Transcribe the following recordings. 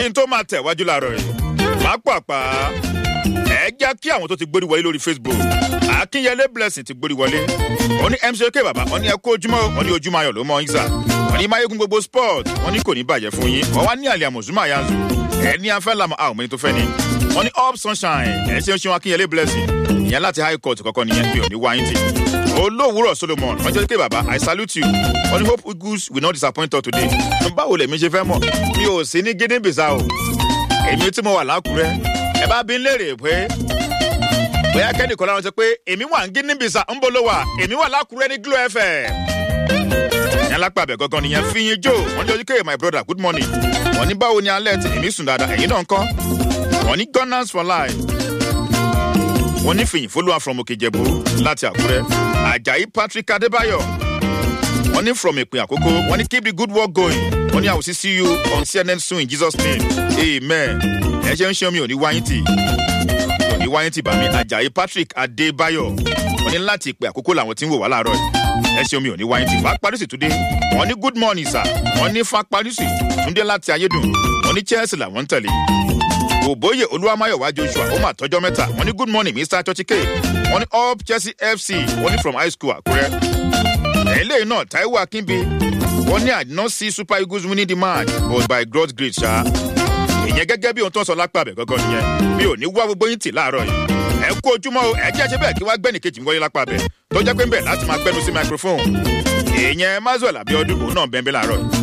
n tó máa tẹ̀ wájú láàárọ̀ yìí pápápá ẹ jẹ́ kí àwọn tó ti gbórí wọlé lórí facebook akínyẹlé blessing ti gbórí wọlé ó ní mck bàbá ó ní ẹ kó ojúmọ́ ó ní ojúmọ́ ayọ̀ ló mọ ìgbà ó ní máyégún gbogbo sport ó ní kò ní bàjẹ́ fún yín wọ́n wá ní àlẹ́ àmọ̀zúmọ̀ àyànzù ẹ ní afẹ́ làmọ́ àwọn ọmọ ẹni tó fẹ́ ni wọ́n ní up sunshine ẹ ṣe ń ṣe wọn akínyẹlé blessing ìyẹn láti high court kọ́kọ́ nìyẹn mi ò ní wáyé tì olówùúrọ̀ solomon wọ́n jẹ́ pé bàbá i salute you wọ́n ní hope eagles will not disappoint us today báwo lèmi ṣe fẹ́ mọ̀ mi ò sí ní guinea bissau èmi tí mo wà lákùrẹ́ ẹ bá bí ń léèrè pé bóyá kẹ́nìkan láwọn sọ pé èmi wà ń guinea bissau ń bolo wà èmi wà lákùrẹ́ ní glo fm ìyẹn lápá abẹ gangan nìyẹn fi yin jó wọ́n ní ojúkẹ́ my brother good morning wọ́n ní báwo ni alẹ́ tí èmi sùn dáadáa ẹ̀yin náà ń kọ́ wọ́n ní gunners for life wọ́n ní fìyìn fọlọ́wà from òkèjẹ̀bù láti àkúrẹ́ ajayi patrick adébáyọ̀ wọ́n ní from ìpín àkókò wọ́n ní keep the good work going wọ́n ní i will see see you on cnn soon in jesus name amen ẹ ṣe ń ṣe omi òní wáyé tì òní wáyé tì bàmí ajayi patrick adébáyọ̀ wọ́n ní láti ìpín àkókò làwọn tí ń wò wá láàárọ̀ yìí ẹ ṣe omi òní wáyé tì fa parísì túndé wọ́n ní good morning sir wọ́n ní fa parísì túndé láti ayédùn wọ́n ní chelsea làwọn ń tẹ̀lé òbóyè olúwamáyọ̀wá joshua ó mà tọ́jọ́ mẹ́ta wọ́n ní good morning mr churchike wọ́n ní up chelsea fc wọ́n ní from high school àkúrẹ́ eléyìí náà taiwo akínbi wọ́n ní i did not see super eagles winning the match but by god's grace ṣá ìyẹn gẹ́gẹ́ bí ohun tó ń sọ lápá abẹ gọ́gọ́ nìyẹn mi ò ní wá gbogbo yín tì láàárọ̀ yìí ẹ kú ojúmọ́ o ẹ jẹ́ ṣe bẹ́ẹ̀ kí wá gbẹ́nì kejì ń wọlé lápá abẹ tó jẹ́ pé ń bẹ̀ láti máa gbẹ́nu sí microphone ìyẹn mazuel abiodun òun náà bẹ́ẹ̀ bẹ́ẹ̀ láàárọ̀ yìí.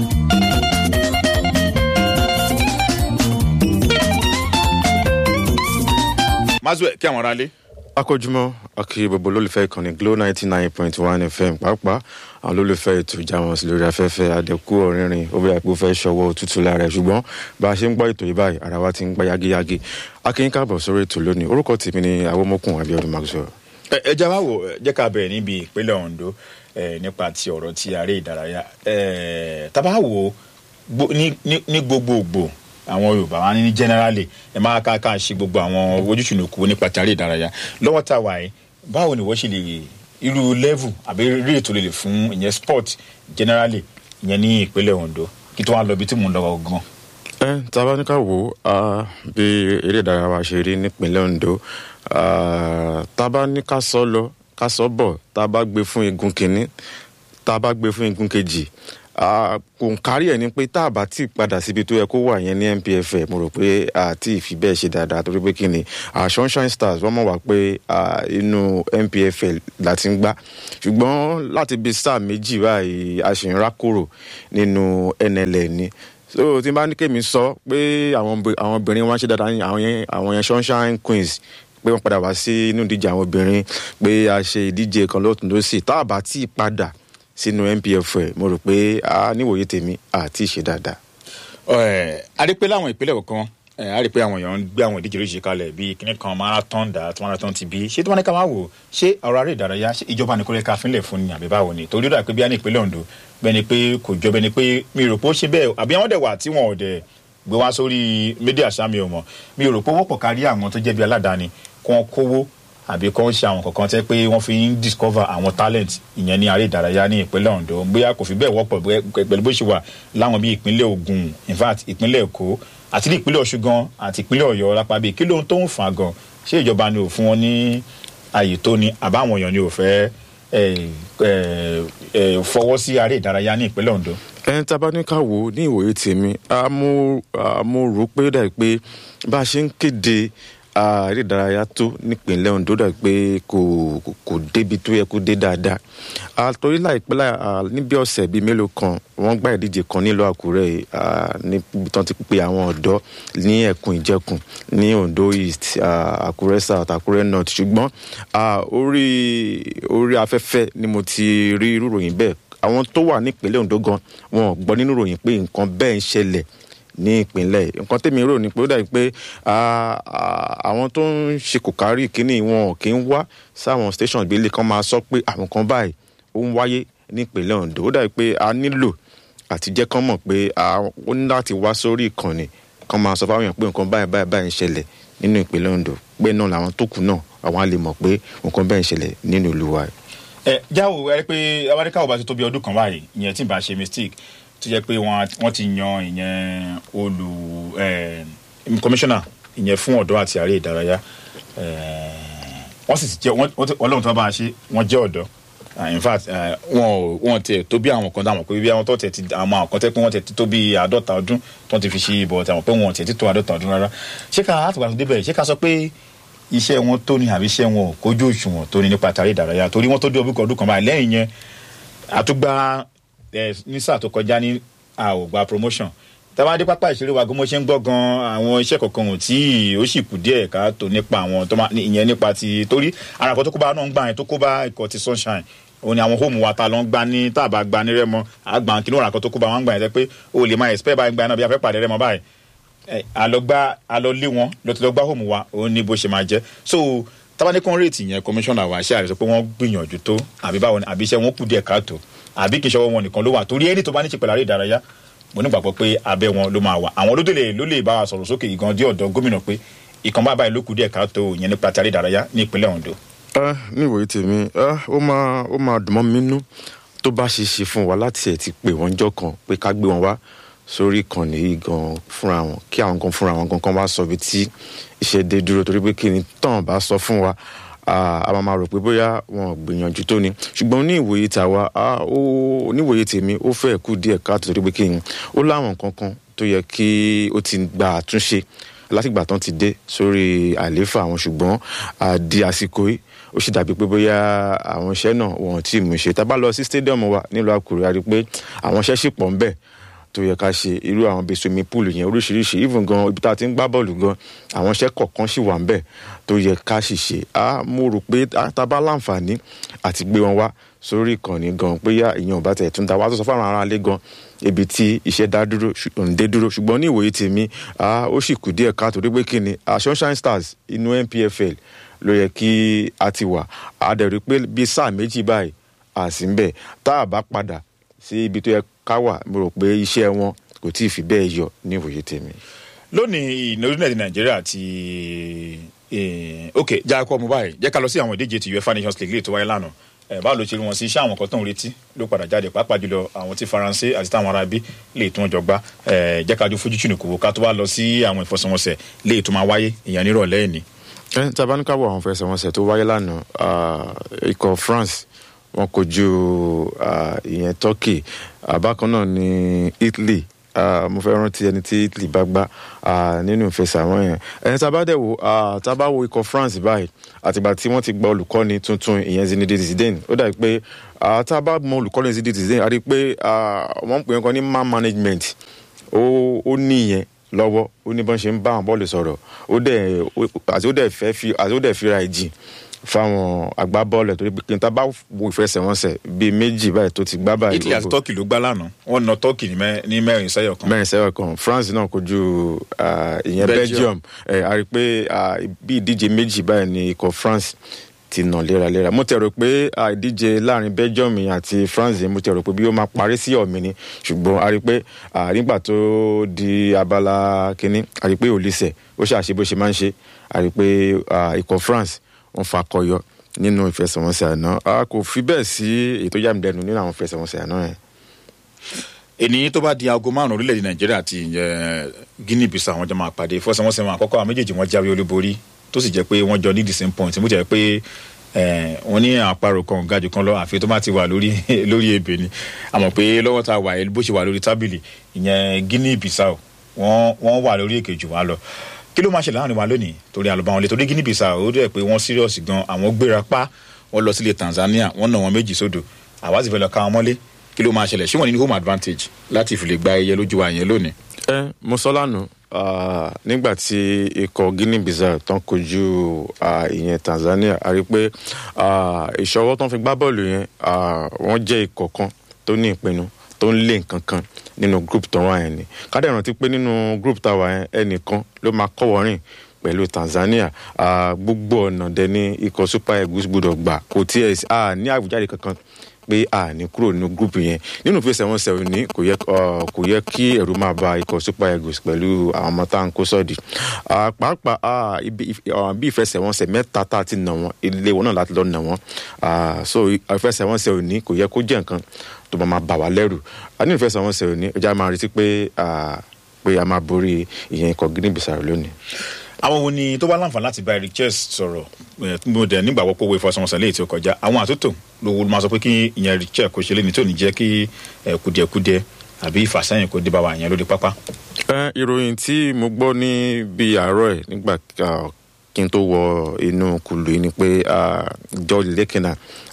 mazuel kí àwọn ará lé. akójúmọ́ akí gbogbo olólùfẹ́ ìkànnì glo ninety nine point one fm pàápàá àwọn olólùfẹ́ ètò ìjàmọ̀ sí lórí afẹ́fẹ́ àdẹ́kù ọ̀rìnrìn ó bẹ̀rẹ̀ pé ó fẹ́ ṣọwọ́ òtútù lára ẹ̀ ṣùgbọ́n bá a ṣe ń gbọ́ ètò yìí báyìí ara wa ti ń gbá yagiyagi akínyín káàbọ̀ sórí ètò lónìí orúkọ tèmi ni awomokun abiodun maxwell. ẹ jẹ́ wá wò jẹ́ ká bẹ̀rẹ̀ níbi ìpínlẹ̀ ondo nípa ti ọ̀rọ̀ ti aré ìdárayá tábà wò ní gbogbogbò àwọn yorùbá wa ní generally ẹ máa ká ká ṣe gbogbo àwọn ojúṣùnùkù nípa tàrí ìdárayá lọ́wọ́ tá a wà yìí báwo ni wọ́n ṣe lè irú level àbí rí ètò lè fún ìyẹn sport generally ìyẹn ní ìpínlẹ̀ ondo kí tó wá lọ bí tí mò ń lọ gan. ẹ tá a bá ní ká wò ó bí eré ìdárayá wa ṣe rí nípínlẹ̀ ondo tá a bá ní ká sọ lọ ká sọ bọ̀ tá a bá gbé fún igun kìíní tá a bá gbé fún igun kejì kò ń kárí ẹ̀ ni pé tá a bá tí padà síbi tó yẹ kó wà yẹn ní npf mo rò pé àti ìfi bẹ́ẹ̀ ṣe dáadáa torí pé kí ni sunshine stars wọ́n mọ̀ wá pé inú npf la ti ń gbá ṣùgbọ́n láti bí sáà méjì báyìí a ṣì ń rákòrò nínú nll ni so tí n bá ní kémi sọ pé àwọn obìnrin wọn ṣe dáadáa àwọn yẹn sunshine queens pé wọ́n padà wá sí inú ìdíje àwọn obìnrin pé a ṣe ìdíje kan lọ́tún lọ́sì tá a bá tí padà sínú npf ẹ mo rò pé a níwòye tèmi àti ìṣe dáadáa. a rí pé láwọn ìpínlẹ̀ kọ̀ọ̀kan a rí pé àwọn èèyàn ń gbé àwọn ìdíje oríṣi kalẹ̀ bíi kíní kan marathon dà tí marathon ti bí ṣé tí wọ́n ní ká máa wò ṣé ọ̀rọ̀ aré ìdárayá ṣé ìjọba ní kò lè ka fínlẹ̀ fún ni àbí báwo ni torí ó dà pé bí a ní ìpínlẹ̀ ondo bẹ́ẹ̀ ni pé kò jọ bẹ́ẹ̀ ni pé mi rò pé ó ṣe bẹ́ẹ̀ àbí àwọn dẹ̀ wà tí wọn ò dẹ̀ gbé wá sórí mídíà sámi ò mọ̀ mi rò pé ó wọ́pọ̀ kárí àwọn tó jẹ́ bí aládàáni kí wọ́n kówó àbí kọ́ ń ṣe àwọn kankan tẹ́ pé wọ́n fi ń discover àwọn talent ìyẹn ní aré ìdárayá ní ìpínlẹ̀ ondo bóyá kò fi bẹ́ẹ̀ wọ́pọ̀ pẹ̀lú bó ṣe wà láwọn bíi ìpínlẹ̀ ogun in fact ìpínlẹ̀ èkó àti ní ìpínlẹ̀ ọ̀ṣun gan àti ìpínlẹ̀ ọ̀yọ́ lápá bíi kí lóhun tó ń fà gan ṣé ìjọba ni ò fún wọn ní àyè tó ni àbáwọn èèyàn ni ò fẹ́ fọwọ́ sí aré ìdárayá ní ìpínlẹ̀ ondo. ẹni tá a bá ní ká wò ó ní ìwòye tèmi mo rò pé dà pé bá a ṣe ń kéde eré ìdárayá tó nípìnlẹ̀ ondo dà pé kò kò débi tó yẹ kó dé dáadáa àtòrí láìpẹ́ láì níbi ọ̀sẹ̀ bíi mélòó kan wọ́n gbá ìdíje kan nílùú àkúrẹ́ níbi tán ti pe àwọn ọ̀dọ́ ní ẹ̀kún ìjẹkùn ní ondo east àkúrẹ́ south àkúrẹ́ north ṣùgbọ́n orí orí afẹ́fẹ́ ni mo ti rí irú ròyìn bẹ́ẹ̀ àwọn tó wà nípìnlẹ̀ ondo gan wọn ò gbọ́ nínú ròyìn pé nǹkan bẹ́ẹ̀ ń ṣẹlẹ̀ ní ìpínlẹ̀ nǹkan tèmi rò ní pé ó dàbí pé àwọn tó ń ṣe kò kárí ìkíní wọn kì í wá sáwọn station ìgbélé kan máa sọ pé àwọn kan báyìí ó ń wáyé ní ìpínlẹ̀ ondo ó dàbí pé a nílò àti jẹ́ kán mọ̀ pé ó ní láti wá sórí ìkànnì kan máa sọ fáwọn èèyàn pé nǹkan báyìí báyìí báyìí ń ṣẹlẹ̀ nínú ìpínlẹ̀ ondo pé náà làwọn tó kù náà àwọn á lè mọ̀ pé nǹkan báyìí ń ṣẹlẹ̀ nínú ìlú wa. ẹ jáwó ẹ rí pé abáríkà ò bá ti tó bí ọdún kan báyìí ìyẹn tí ì bá ṣe mistake tó jẹ́ pé wọ́n ti yan ìyẹn olù kọmíṣánná ìyẹn fún ọ̀dọ́ àti àárẹ̀ ìdárayá wọ́n sì ti jẹ́ ọlọ́run tó bá a ṣe wọ́n jẹ́ ọ̀dọ́ in fact wọn wọn tiẹ̀ tó bí àwọn kan dáhùn pé bí àwọn tó tẹ̀ ti àwọn kan tẹ́ pé wọ́n tẹ̀ ti tó bí àádọ́ta ọdún tó ti fi ṣe ìbọ̀ tàwọn pé wọn tẹ̀ ti tó àádọ́ta ọdún rárá ṣé ká àtùgbà tó débẹ̀ ṣé ká sọ pé iṣẹ́ wọn tó ní àbí iṣẹ́ wọn ò kójú òṣùwọ̀n tó ní nípa tàrí ìdárayá torí wọ́n tó dé ọdún kan báyìí lẹ́yìn yẹn àtúgbà ní sáà tó kọjá ní àwògbà promotion tábàdé pápá ìṣeré wa gbọmọ ṣe ń gbọ́ gan àwọn iṣẹ́ kọ̀ọ̀kan ò tí ó sì kù díẹ̀ ká tó nípa àwọn tó máa ìyẹn nípa ti torí ara kan tó kó bá náà ń gbà yẹn tó kó bá ikọ̀ ti sunshine òun ni àwọn hóòmù wa ta lọ ń gbá ní táàbà gbá ní rẹmọ àgbà kí ló rà kan tó kó bá wọn gbà yẹn tẹ pé o lè máa expect báyìí gbà náà bí a fẹ́ pàdé rẹmọ báyìí àlọ́gbá àlọ́lé wọn ló ti lọ gbá hóòmù wa òun ni bó ṣe máa jẹ́ so tábàdé kan rèétì yẹn commissioner wa ṣe àrẹsọ pé wọ́n gbìyànjú tó àbí báwo ni àbí iṣẹ́ wọn kù díẹ̀ káàtó àbí kì í ṣọwọ́ wọn nìkan ló wà torí ẹni tó bá ní ṣe pẹ̀lú àrẹ ìdárayá mo nígbàgbọ́ pé abẹ́ wọn ló máa wà àwọn olódèlè ló lè bá wa sọ̀rọ̀ sókè ìgan dé ọ̀dọ̀ gómìnà pé ìkan bá báyìí ló kù díẹ̀ káàtó ìyẹn nípa ti àrẹ ìdárayá ní ìpínlẹ̀ Ondo. ní ìwòye tèmi ó máa ó máa dùn mọ́ mi nínú tó bá ṣe ṣe fún wa láti ẹ̀ ti pè wọ́n jọ kan pé ká gbé wọn wá sórí ìkànnì yìí gan fúnra wọn kí àwọn gan fúnra wọn gan kan wá sọ bí tí iṣẹ́ dé dúró torí pé kí ni tán bá sọ fún wa a máa máa rò pé bóyá wọn gbìyànjú tó ni ṣùgbọ́n ní ìwòye tàwa ó níwòye tèmi ó fẹ́ kú díẹ̀ káàtó torí pé kí ni ó láwọn kankan tó yẹ kí ó ti gba àtúnṣe látìgbà tán ti dé sórí àlééfà àwọn ṣùgbọ́n àdí àsìkò yìí ó sì dàbí pé bóyá àwọn iṣẹ́ náà wọn ò tí ì mú ṣe tá a bá lọ sí stadium wa nílùú Àkúrẹ́ a rí i pé àwọn iṣẹ́ sì pọ̀ ń bẹ̀ tó yẹ ká ṣe irú àwọn bíi swimming pool yẹn oríṣiríṣi even gan ibi tá a ti ń gbá bọ́ọ̀lù gan àwọn iṣẹ́ kọ̀ọ̀kan sì wà ń bẹ̀ tó yẹ ká sì ṣe á mo rò pé tá a bá láǹfààní àti gbé wọn wá sórí ìkànnì gan pé yá ìyẹn ò bá tẹ̀ tún da wá tó sọ fún àwọn aráalé gan ibi tí iṣẹ́ dá dúró òǹdé dúró ṣùgbọ́n ní ìwòye tèmi ó sì kù díẹ̀ ká torí pé kí ni Sunshine Stars inú NPFL ló yẹ kí a ti wà á dẹ̀ rí pé bíi sáà méjì báyìí àsìnbẹ̀ tá a bá padà sí ibi tó yẹ ká wà mo rò pé iṣẹ́ wọn kò tí ì fi bẹ́ẹ̀ yọ ní ìwòye tèmi. lónìí ìnáwó orílẹ̀-èdè nàìjíríà ti ok jẹ́ àkọ́ mo báyìí jẹ́ ká lọ sí àwọn ìdíje ti uefa nations league lè tó wáyé lánàá ẹ báwo ló ṣe rí wọn sí iṣẹ́ àwọn kan tó ń retí ló padà jáde pàápàá jùlọ àwọn tí faransé àti táwọn ará bí lè tó wọn jọ gbá ẹ jẹ́ ká ju fojú chinu kò ká tó wá lọ sí àwọn ìfọsọ̀wọnsẹ̀ lè tó máa wáyé ìyẹn nírọ̀lẹ́ ẹ̀ ni. ẹ tí a bá ní ká wọ àwọn ìfẹsẹ̀wọnsẹ̀ tó wáyé lánàá ikọ̀ France wọn kojú ìyẹn Turkey bákan náà ní Italy mo fẹ́ rántí ẹni tí Italy bá gbá nínú ìfẹsẹ̀wọ̀n yẹn ẹni tá a bá dẹ̀ wò tá a bá wo ikọ̀ France báyìí àtìgbà tí wọ́n ti gba olùkọ́ni tuntun ìyẹn Zinedine Zidane ó dàbí pé tá a bá mọ olùkọ́ni Zinedine Zidane a rí i pé wọ́n ń pè é kan ní man management ó ní ìyẹn lọ́wọ́ ó ní bọ́n ṣe ń bá àwọn bọ́ọ̀lù sọ̀rọ̀ ó dẹ̀ àti ó dẹ̀ fẹ́ fi àti ó dẹ̀ fira ìjì fáwọn agbábọ́ọ̀lù torí pé kí n ta bá wo ìfẹsẹ̀wọnsẹ̀ bíi méjì báyìí tó ti gbá báyìí. Italy àti Turkey ló gbá lánàá wọn na Turkey ní mẹ́rin sẹ́yọ̀ kan. mẹ́rin sẹ́yọ̀ kan France náà kojú ìyẹn Belgium a rí i pé bí ìdíje méjì báyìí ni ikọ̀ France ti nà léraléra mo tẹ̀rọ pé ìdíje láàrin Belgium àti France mo tẹ̀rọ pé bí ó máa parí sí ọ̀mì ni ṣùgbọ́n a rí i pé nígbà tó di abala kínní a rí i pé Olise ó ṣàṣe bó ṣe máa ń ṣe a rí i pé ikọ̀ France wọ́n fakọyọ nínú ìfẹsẹ̀wọnsẹ̀ àná a kò fi bẹ́ẹ̀ sí ètò yàmìlẹ́nu nínú àwọn ìfẹsẹ̀wọnsẹ̀ àná yẹn. ènìyàn tó bá di aago márùn orílẹ̀-èdè nàìjíríà àti guinea bissau àwọn jọ máa pàdé ìfọsẹ̀wọnsẹ̀ wọn àkọ́kọ́ àwọn méjèèjì wọn jáwé olúborí tó sì jẹ́ pé wọ́n jọ ní the same point mo jẹ́ pé wọ́n ní àparò kan gajù kan lọ àfi tó bá ti wà lórí lórí ebè ni àmọ́ pé lọ́wọ́ tá a wà bó ṣe wà lórí tábìlì ìyẹn guinea bissau wọ́n wà lórí èkejì wa lọ kí ló máa ṣe láàrin wa lónìí torí àlùbá wọn lè torí Guinea Bissau ó dẹ̀ pé wọ́n serious gan àwọn gbéra pa wọ́n lọ sílé Tanzania wọ́n nà wọ́n méjì sódò àwa sì fẹ́ lọ ká wọn mọ́lé kí ló máa ṣẹlẹ̀ ṣé wọ́n ní home advantage láti fi lè gba ẹyẹ lójú wa yẹn lónìí. ẹ mo sọ lánàá nígbà tí ikọ̀ Guinea Bissau tán kojú ìyẹn Tanzania a rí i pé ìṣọwọ́ tán fi gbá bọ́ọ̀lù yẹn wọ́n jẹ́ ikọ̀ kan tó ní ìpinnu tó ń lé nǹkan kan nínú group tó wà yẹn ni kádẹ́ rántí pé nínú group tá a wà yẹn ẹnìkan ló máa kọ́wọ́ rìn pẹ̀lú Tanzania gbogbo ọ̀nà dẹ̀ ní ikọ̀ Super Eagles gbọ́dọ̀ gbà kò tiẹ̀ ní àwùjáde kankan pé a ní kúrò nínú gúrùpù yẹn nínú ìfẹsẹ̀wọnsẹ̀ ní kò yẹ kò yẹ kí ẹ̀rù máa ba ikọ̀ Super Eagles pẹ̀lú àwọn ọmọ tá à ń kó sọ́ọ̀dì pàápàá bí ìfẹsẹ̀wọnsẹ̀ mẹ́ta tá a ti nà wọ́n ilé wọn náà láti lọ nà wọ́n so ìfẹsẹ̀wọnsẹ̀ ní kò yẹ kó jẹ́ nǹkan tó bá máa bà wá lẹ́rù a ní ìfẹsẹ̀wọnsẹ̀ òní ọjà máa retí pé ah, pé a máa borí ìyẹn ikọ̀ guinea bissau lónìí. àwọn wo ni tó bá láǹfààní láti bá eric chess sọ̀rọ̀ ẹ̀, mo dẹ̀ nígbàgbọ́ pé owó ìfọsọ̀wọnsẹ̀ léyìí tí ó kọjá àwọn àtúntò lówó ló máa sọ pé kí ìyẹn eric chess kò ṣe lé ní tí ò ní jẹ́ kí ẹ̀, kùdìẹ̀kudiẹ àbí ìfàsẹ́yìn kò dé bá wa yẹn lórí pápá. Ẹ, ìròyìn tí mo gbọ́ ní bíi àárọ̀ ẹ̀ nígbà ah, kí n tó wọ inú kùlù yìí ni pé ah, george lekina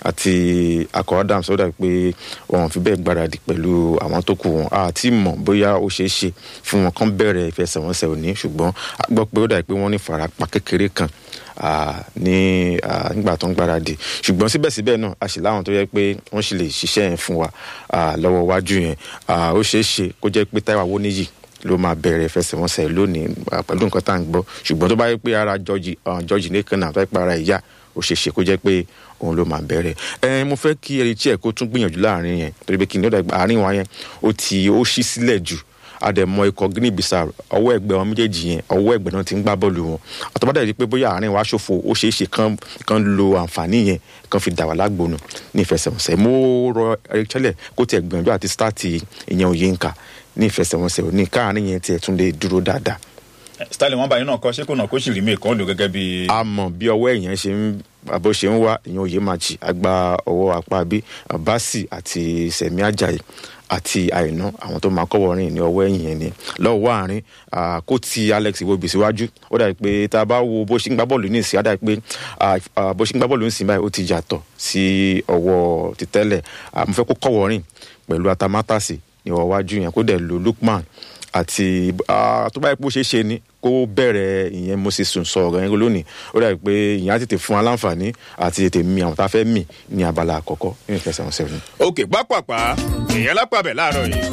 àti akọ adams ó dàbí pé wọn ò fi bẹ́ẹ̀ gbáradì pẹ̀lú àwọn tó kù wọn àti mọ̀ bóyá ó ṣeé ṣe fún wọn kán bẹ̀rẹ̀ ìfẹsẹ̀wọnsẹ̀ òní ṣùgbọ́n a gbọ́ pé ó dàbí pé wọ́n ní farapa kékeré kan ah, ní ah, nígbà tó ń gbáradì ṣùgbọ́n síbẹ̀síbẹ̀ náà a sì láwọn tó yẹ pé wọ́n sì lè ṣiṣẹ́ yẹn fún wa ah, lọ́wọ́ iwájú yẹn Ah, ó ṣeé ṣe kó jẹ́ pé táwa wó níyì ló máa bẹ̀rẹ̀ ìfẹsẹ̀wọnsẹ̀ lónìí ah, pẹ̀lú nǹkan tá à ń gbọ́ ṣùgbọ́n tó bá yẹ pé ara george ah, george nìkan náà tó yẹ pé ara ìyá ó ṣe ṣe kó jẹ́ pé òun ló máa bẹ̀rẹ̀ ẹ mo fẹ́ kí ẹni tí ẹ̀ kó tún gbìyànjú láàrin yẹn torí pé kí ni ó dàgbà àárín wa yẹn ó ti ó ṣí sílẹ̀ jù àdẹ̀mọ ikọ̀ guinea bissau ọwọ́ ẹgbẹ́ wọn méjèèjì yẹn ọwọ́ ẹgbẹ́ náà ti ń gbá bọ́ọ̀lù wọn àtọ́bádà yìí pé bóyá àárín wa ṣòfò ó ṣeé ṣe kán kán lo àǹfààní yẹn kán fi dà wá lágbónú ní ìfẹsẹ̀wọnsẹ̀ mo rọ eric chelle kó tiẹ̀ gbìyànjú àti stáàtì ìyẹn òye nǹka ní ìfẹsẹ̀wọnsẹ̀ òní káàárín yẹn tiẹ̀ tún lè dúró dáadáa stanley wọn bá yín náà kọ ṣé kò náà kó sì rí mi kan lò gẹ́gẹ́ bí. a mọ̀ bí ọwọ́ èèyàn ṣe ń bó ṣe ń wá ìyẹn òye máa jì àgbà ọwọ́ apá bí basi àti sẹ̀mí ajayi àti àìná àwọn tó máa kọ́wọ́ rìn ní ọwọ́ ẹ̀yìn yẹn ni lọ́wọ́ àárín ah, kó ti alex iwobi síwájú ó dàbí pé tá a bá wo bó ṣe ń gbá bọ́ọ̀lù ní ìsìn á dàbí pé ah, ah, bó ṣe ń gbá bọ́ọ̀lù ní ìsìn báyìí ó ti yàtọ̀ sí ọwọ́ ti tẹ́lẹ̀ Ah, mo fẹ́ kó kọ́wọ́ rìn pẹ̀lú atamátàsí ní ọwọ́ iwájú yẹn kó dẹ̀ lo lukman àti ah, tó bá yẹ pé ó ṣeé ṣe ni kó bẹ̀rẹ̀ ìyẹn moses sùn sọ ọ̀rọ̀ yẹn lónìí ó dàbí pé ìyẹn á tètè fún aláǹfààní àti tètè mi àwọn tá a fẹ́ mì ní abala àkọ́kọ́ nínú ìfẹsẹ̀wọnsẹ̀ òní. òkè pápápá èèyàn lápàbẹ̀ láàárọ̀ yìí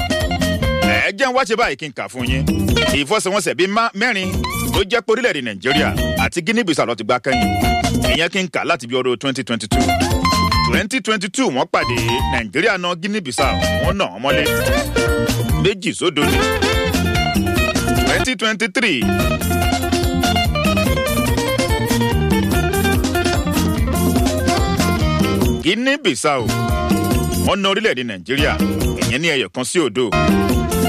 ẹ jẹ́ ń wá ṣe báyìí kí n kà fún yín ìfọsẹ̀wọnsẹ̀ bíi má- mẹ́rin ló jẹ́ pé orílẹ̀-èdè nàìjíríà àti guinea bissau ló ti gbá kẹ́yìn ìyẹn kí n kà láti bí ọdún twenty twenty two twenty twenty two wọ́n pàdé nàìjíríà náà guinea bissau wọ́n nà wọ́n mọ́lé méjì sódò ní twenty twenty three guinea bissau wọ́n na orílẹ̀-èdè nàìjíríà ìyẹn ní ẹyọ kan sí òdo